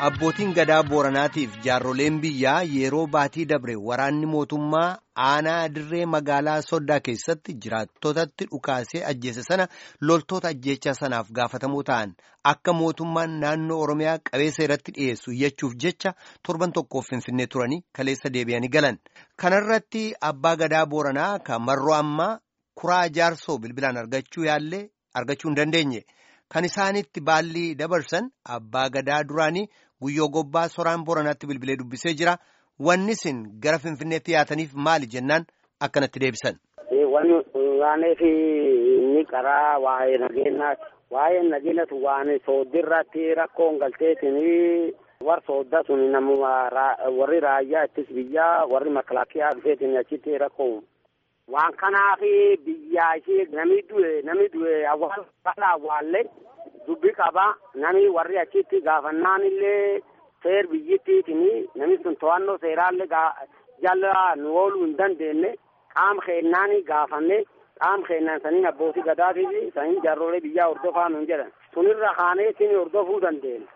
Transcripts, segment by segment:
Abbootiin gadaa Booranaatiif jaarroleen biyyaa yeroo baatii dabre waraanni mootummaa aanaa dirree magaalaa Soddaa keessatti jiraattotatti dhukaasee ajjeese sana loltoota ajjeechaa sanaaf gaafatamoo ta'an akka mootummaan naannoo Oromiyaa qabeessa irratti dhiyeessu iyyachuuf jecha torban tokkoof finfinnee turanii kaleessa deebi'anii galan. Kanarratti abbaa gadaa Booranaa kan marroo ammaa kuraa jaarsoo bilbilaan argachuu yaallee argachuu hin dandeenye. Kan isaanitti baalli dabarsan abbaa gadaa duraanii guyyoo gobbaa soraan booranaatti bilbilee dubbisee jira. Wanni isin gara Finfinneetti yaataniif maali jennaan akkanatti deebisan. Wanni waaneef inni karaa waa'ee nageenyaati. Waa'ee nageenyatu waan sooddirratti rakkoon galteetiin war soodda sun namuma warri raayyaa ittis biyyaa warri makalaakiyaa dhufeetiin achitti rakkoo waan kanaaf biyyaa ishee namni du'e namni du'e awwaal balaa awwaallee dubbi qaba namni warri achitti gaafannaan illee seer biyyittiitiin namni sun to'annoo seeraallee jala nu ooluu hin dandeenye qaama keennaan gaafanne qaama keennan saniin abbootii gadaatii saniin jaarrolee biyyaa hordofaa nuun jedhan sunirra kaanee isin hordofuu dandeenya.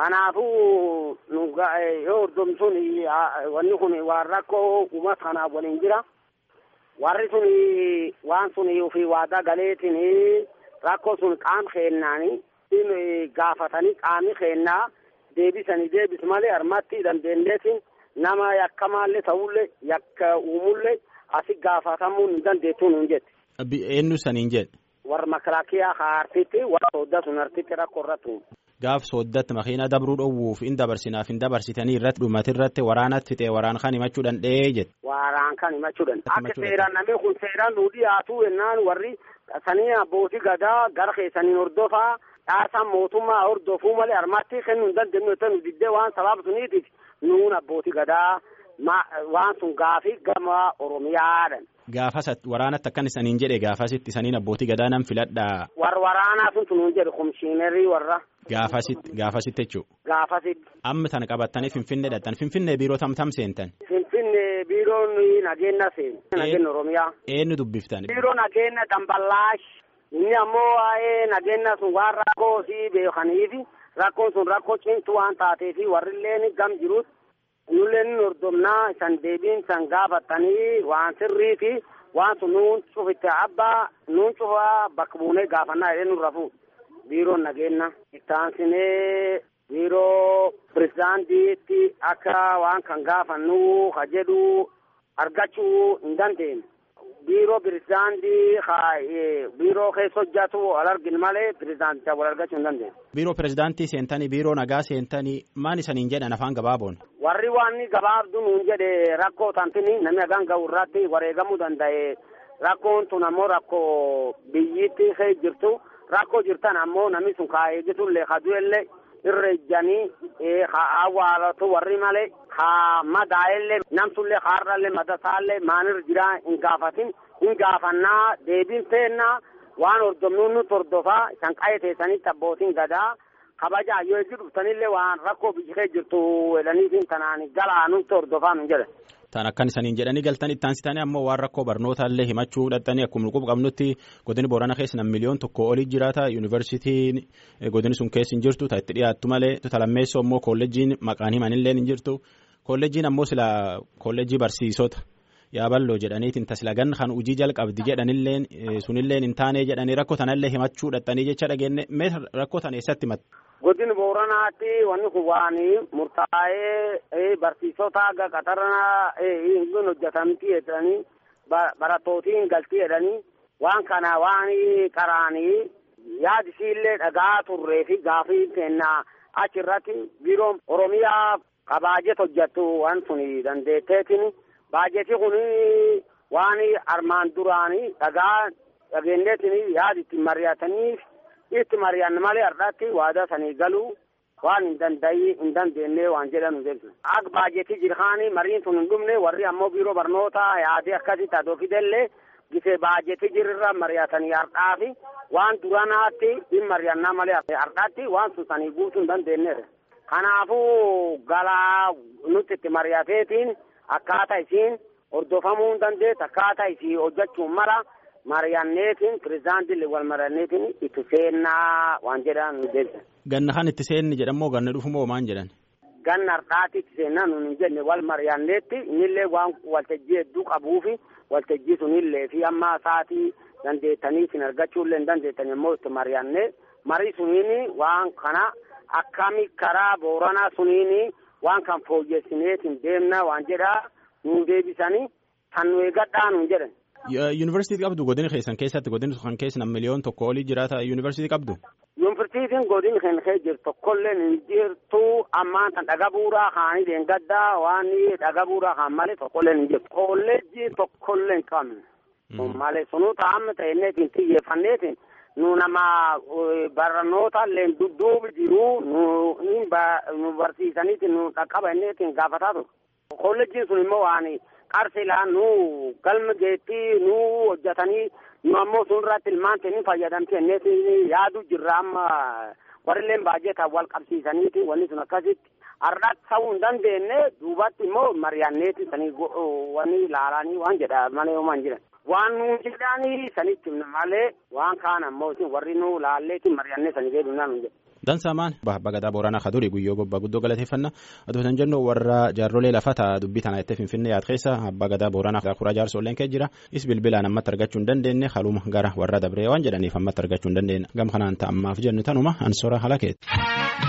Kanaafuu nu yoo hordoftuun wanni kun waan rakkoo uummata kanaaf waliin jira. warri sun waan sun ofii waadaa galeetiin rakkoo sun qaama keennaani gaafatanii qaamni keennaa deebisanii deebis malee harmatti dandeenyeetiin nama yakkamaallee ta'ullee yakka uumullee asi gaafatamuu hin dandeettuu nuun jette. Eenyu saniin jedhe. Warra makalaakiyaa hartitti warra soodda sun hartitti rakkoo irratti Gaaf sooddatti makiina dabruu dhowwuuf hin dabarsinaaf hin dabarsitanii irratti dhumati irratti waraanatti fixee waraan kan himachuu danda'ee jette. Waraan kan himachuu danda'a. Akka seeraan namni kun seeraan nu dhiyaatu jennaan warri sanii abbootii gadaa gara keessaniin hordofaa dhaasaan mootummaa hordofuu malee harmatti kennuu hin dandeenyu yoo nu diddee waan sababa suniitiif nuun abbootii gadaa waan sun gaafii gama Oromiyaadhan. Gaafas waraanatti akkan isaniin jedhe gaafasitti isaniin abbootii gadaa nan filadhaa. Warra waraanaa sun tunuun jedhe komishiinarii warra. Gaafasitti gaafasitti jechuudha. Gaafasitti. Amma tana qabattanii Finfinnee dhaqxan Finfinnee biiroo tamtam seentan. Finfinnee biiroon nageenya seenu. Nageenya Oromiyaa. Eenyu dubbiftan. Biiroo nageenya Damballaash. Inni ammoo waa'ee nageenya sun waan rakkoo si beekaniifi rakkoon sun rakkoo cimtuu waan taateefi warrilleen gam jiruut nulleen hordofnaa isan deebiin san gaafatanii waan sirriifi waan sun nuun cufitte abbaa nuun cufaa bakka buunee gaafannaa jedhee nurra fuudha. biiroon nageenya ittaansinee biiroo pirezidaantiitti akka waan kan gaafannu ka jedhu argachuu hin dandeenye. biiroo pirezidaantii biiroo keessa hojjetu wal argin malee pirezidaantii wal argachuu hin dandeenye. Biiroo pirezidaantii seentanii biiroo nagaa seentanii maan isaniin jedhan afaan gabaaboon. Warri waan gabaabdu nuun jedhe rakkoo tantini namni hagaan gahu irratti wareegamuu danda'e rakkoon tun ammoo rakkoo biyyitti keessa jirtu. rakkoo jirtan ammoo namni sun kaa eegitullee ka du'ellee irra ejjanii ka awwaalatu warri malee ka madaa'ellee namsullee kaarrallee madasaallee maanirra jiraa hin gaafatin hin gaafannaa deebiin teennaa waan hordofnuun nuti hordofaa isan qa'ee teessanitti abbootiin gadaa kabajaa yoo eegi dhuftanillee waan rakkoo biyyi keessa jirtu jedhaniitiin tanaan galaa nuti hordofaa nu jedhan. Tan akkan isaniin jedhanii galtan itti aansitanii ammoo waan rakkoo barnootaallee himachuu dhaqxanii akkuma quba qabnutti godini boorana keessa nam miliyoon tokko olii jiraata yuunivarsiitiin godini sun keessa hin jirtu ta itti dhiyaattu malee talammeessoo ammoo kolleejiin maqaan himanillee hin jirtu kolleejiin ammoo sila kolleejii barsiisota yaaballoo jedhaniitiin taslagan kan hojii jalqabdi jedhanilleen sunilleen hin taane jedhanii rakkoo tanallee himachuu dhaqxanii jecha dhageenne mee rakkoo tan eessatti himatte. Godin Booranaatti wanni kun waan murtaa'ee barsiisota haga qaxarana hin hojjetamti jedhanii barattootiin galti jedhanii waan kana waan qaraanii yaadisiillee dhagaa turree fi gaafii kennaa achirratti biiroon Oromiyaa ka baajet hojjettu waan sun dandeetteetiin baajeti kun waan armaan duraanii dhagaa dhageenyeetiin yaad itti mari'ataniif itti mari'anne malee har'aatti waadaa sanii galuu waan hin dandayi hin dandeenye waan jedhanu jechuudha. Akka baajetii jirhaanii mariin sun hin dhumne warri ammoo biiroo barnootaa yaadee akkasitti adoo fidellee gisee baajetii jirurra mari'atanii har'aafi waan duranaatti hin mari'annaa malee har'aatti waan sun sanii guutuu hin dandeenyedha. Kanaafuu galaa nuti itti mari'ateetiin akkaataa isiin hordofamuu hin dandeessu akkaataa isii hojjechuun mara. mari'anneetiin pirezidaantiin wal mari'anneetiin itti seennaa waan jedhan nu deebisan. Ganna kan itti seenni jedhamoo ganna dhufumoo maan jedhan? ganna har'aatitti seenaa nun hin jenne wal mari'anneetti innillee waan waltajjii hedduu qabuufi waltajjii sunillee fi amma sa'aatii dandeettanii isin argachuullee hin dandeettan immoo itti mari'annee marii suniin waan kana akkami karaa booranaa suniin waan kan fooyyessineetiin deemna waan jedhaa nuun deebisanii kan nu eegadhaa nuun jedhan. Yuunivarsiitii qabdu godina keessan keessatti godina kan keessa miliyoon tokko olii jiraata yuunivarsiitii qabdu. Yuunivarsiitiin godina kan keessa jirtu tokkollee hin jirtu ammaan kan dhaga bu'uuraa kaanii deengaddaa waan dhaga bu'uuraa kaan malee tokkollee hin jirtu. Kolleejjii tokkollee hin qabne. Malee sunuu taa'amne ta'inneetiin xiyyeeffanneetiin nu nama barnoota illee dudduubi jiru nu barsiisaniitiin nu dhaqqaba inneetiin gaafataa ture. Kolleejjiin sun immoo waan qarsilaa nu galma geettii nu hojjetanii nu ammoo sun irratti ilmaan ta'anii fayyadamte inneetiin yaadu jirra amma warrilleen baay'eetaan wal qabsiisaniiti wanni sun akkasitti har'aatti ta'uu hin dandeenye duubatti immoo mari'anneeti sanii wanni ilaalanii waan jedha malee homaan jiran. waan nu jedhanii sanitti malee waan kaan ammoo warri nu laalleetiin mari'annee sanii deebiinaa nu jedhe. Dansaamaan bagadaa booranaa kaduri guyyoo gobbaa guddoo galateeffannaa aduu tan jennu warra jaarrolee lafataa dubbii tanaa itti finfinnee yaad keessa abbaa gadaa booranaa kuraa jaarsolleen kee jira is bilbilaan ammatti argachuu hin dandeenye haluma gara warra dabree waan jedhaniif ammatti argachuu hin dandeenye gam kanaan ta'ammaaf jennu tanuma ansora halakeeti.